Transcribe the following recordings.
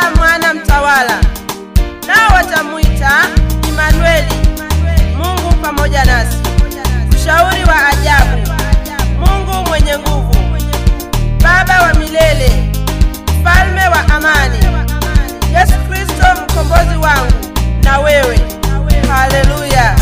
atazaa mwana mtawala, nao watamwita Imanueli, Mungu pamoja nasi. Mshauri wa ajabu, Mungu mwenye nguvu, Baba wa milele, Mfalme wa amani, Yesu Kristo mkombozi wangu na wewe. Haleluya!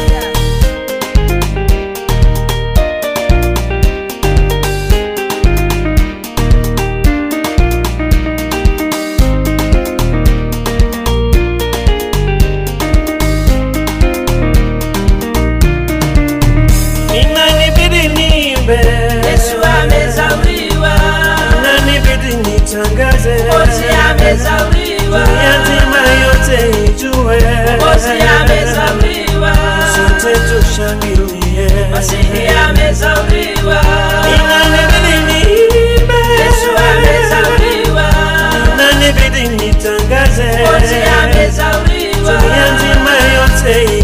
Inanibidi niimbe, Yesu amezaliwa, inanibidi nitangaze, Mwokozi amezaliwa, yatima yote ijue, Mwokozi amezaliwa, sote tushangilie. Masihi amezaliwa, Inanibidi niimbe, Yesu amezaliwa, inanibidi nitangaze, Mwokozi amezaliwa, yatima yote